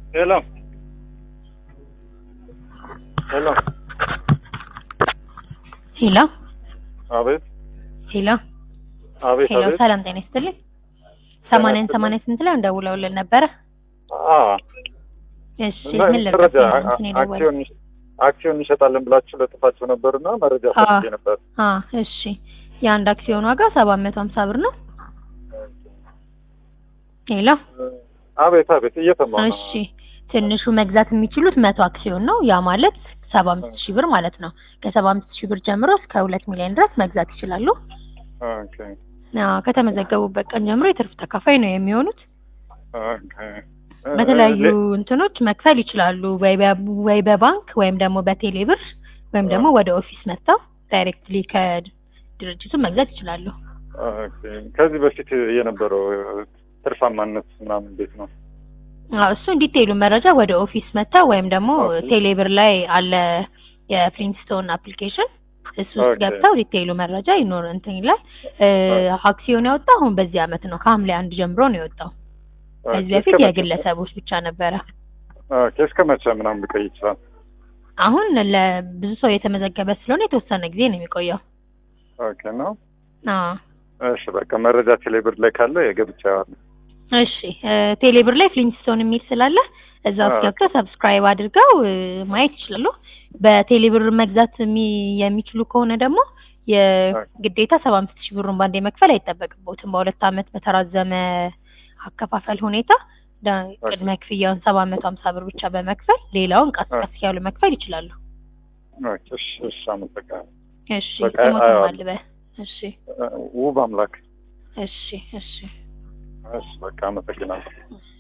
ሄሎ ሄሎ ሄሎ አቤት ሄሎ አቤት ሄሎ አቤት ሰላም ጤና ይስጥልኝ። ሰማንያን ሰማንያ ስንት ላይ እንደውለውልን ነበረ? አዎ እሺ እና ምን መረጃ ልርዳችሁ? አ- እንትን የደወለው አክሲዮን አክሲዮን እንሸጣለን ብላችሁ ለጥፋችሁ ነበርና መረጃ አዎ። ፈልጌ ነበር። አ እሺ የአንድ አክሲዮን ዋጋ ሰባት መቶ ሀምሳ ብር ነው። ሄሎ አቤት አቤት እየሰማሁ ነው። እሺ ትንሹ መግዛት የሚችሉት መቶ አክሲዮን ነው። ያ ማለት ሰባ አምስት ሺህ ብር ማለት ነው። ከሰባ አምስት ሺህ ብር ጀምሮ እስከ ሁለት ሚሊዮን ድረስ መግዛት ይችላሉ። ኦኬ አዎ ከተመዘገቡበት ቀን ጀምሮ የትርፍ ተካፋይ ነው የሚሆኑት። ኦኬ በተለያዩ ለ- እንትኖች መክፈል ይችላሉ። ወይ በ- ወይ በባንክ ወይም ደግሞ በቴሌ ብር ወይም ደግሞ ወደ ኦፊስ መጥተው ዳይሬክትሊ ከድርጅቱ መግዛት ይችላሉ። ኦኬ ከዚህ በፊት የነበረው ትርፋማነት ምናምን እንዴት ነው? አዎ እሱን ዲቴይሉ መረጃ ወደ ኦፊስ መጥተው ወይም ደግሞ ኦኬ። ቴሌ ብር ላይ አለ የፕሪንስቶን አፕሊኬሽን እሱ ውስጥ ኦኬ። ገብተው ዲቴይሉ መረጃ ይኖር እንትን ይላል። እ፣ አክሲዮን ያወጣው አሁን በዚህ አመት ነው ከሐምሌ አንድ ጀምሮ ነው የወጣው። ከዚህ ኦኬ፣ በፊት እስከ መቼ? የግለሰቦች ብቻ ነበረ። ኦኬ እስከ መቼ ምናምን ሊቆይ ይችላል? አሁን ለብዙ ሰው የተመዘገበ ስለሆነ የተወሰነ ጊዜ ነው የሚቆየው። ኦኬ ነው። አዎ እሺ በቃ መረጃ ቴሌብር ላይ ካለ የገብቻ እሺ እ፣ ቴሌብር ላይ ፍሊንስቶን የሚል ስላለ እዛ ውስጥ አዎ። ገብተው ሰብስክራይብ አድርገው እ፣ ማየት ይችላሉ። በቴሌብር መግዛት የሚ- የሚችሉ ከሆነ ደግሞ የግዴታ ሰባ አምስት ሺህ ብሩን ባንዴ መክፈል አይጠበቅቦትም። በሁለት አመት በተራዘመ አከፋፈል ሁኔታ ዳ- ቅድመ ክፍያውን ሰባ መቶ ሀምሳ ብር ብቻ በመክፈል ሌላውን ቀስ አዎ። ቀስ ያሉ መክፈል ይችላሉ። ኦኬ እሺ እሺ አመሰግናለሁ። እሺ በቃ ስሞትም አየዋለሁ። አልበ እሺ ውብ አምላክ እሺ እሺ እሺ በቃ አመሰግናለሁ።